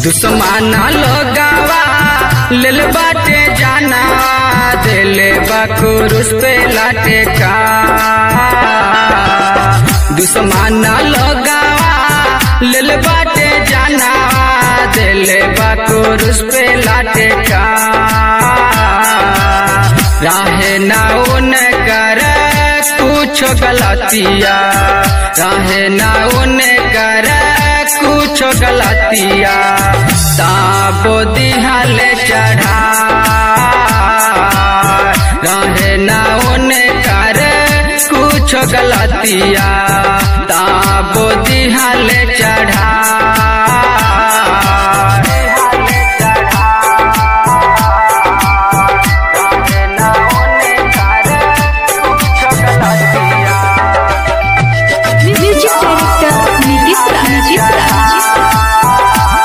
दुश्मना लोगावा लेल बाटे जाना दिले बकुरुस पे लाटे का दुश्मना लोगावा लेल बाटे जाना दिले बकुरुस पे लाटे का राहे ना उन कर कुछ गलतिया राहे ना उन कर कुछ गलतिया ताबो दिहल चढ़ा रहे ना उन कर कुछ गलतिया ताबो दिहल चढ़ा म्यूजिक डायरेक्टर नीतीश रंजीत राज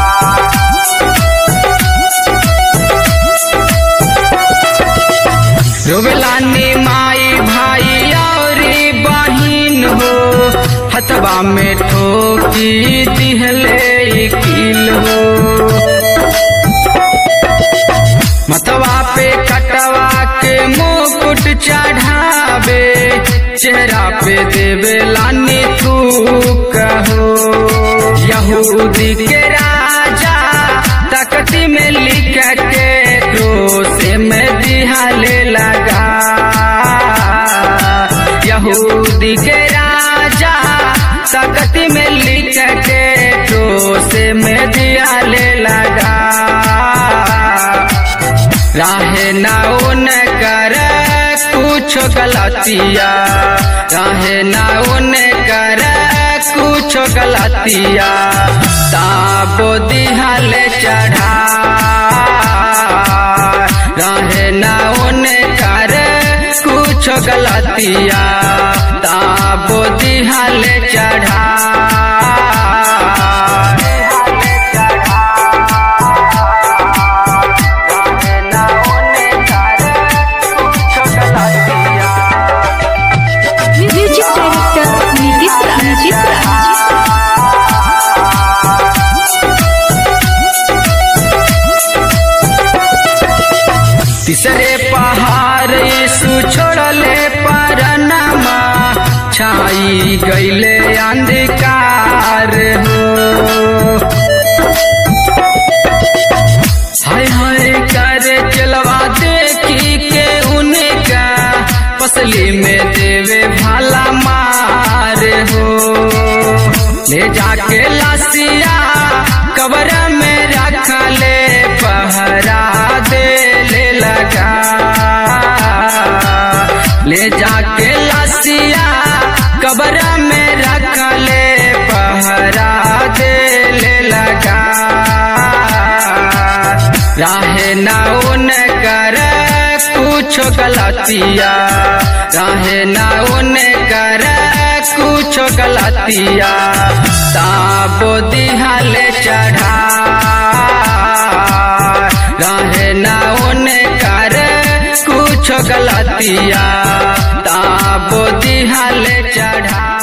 रोवेलानी माई भाई और बहिन हो हथवा में ठोकी दिहले किल हो मतवा पे कटवा के मुकुट चढ़ावे चेहरा पे देवे लानी थूक हो यहूदी के राजा तकती में लिख के क्रोस में दिहाले लगा यहूदी के राजा तकती में लिख के क्रोस में दिहाले लगा राहे ना उन कर कुछ गलतिया राहे ना उन कर कुछ गलतिया ताबो दिहल चढ़ा राहे ना उन कर कुछ गलतिया ताबो दिहल चढ़ा म्यूजिक डायरेक्टर नीतीश रंजीत राज तीसरे पहाड़ यीशु छोड़ले परनमा छाई गईले अंधकार हो हाय हाय करे चलवा देखी के उनका पसली में देवे भाला मार हो ले जाके लासिया कबर में रख ले पहरा दे ले लगा ले जाके लासिया कबर में रख ले पहरा दे ले लगा राहे ना उन कर कुछ गलतिया राहे ना उन कर कुछ गलतिया ताबो दिहल चढ़ा राहे ना उन कर कुछ गलतिया ताबो दिहल चढ़ा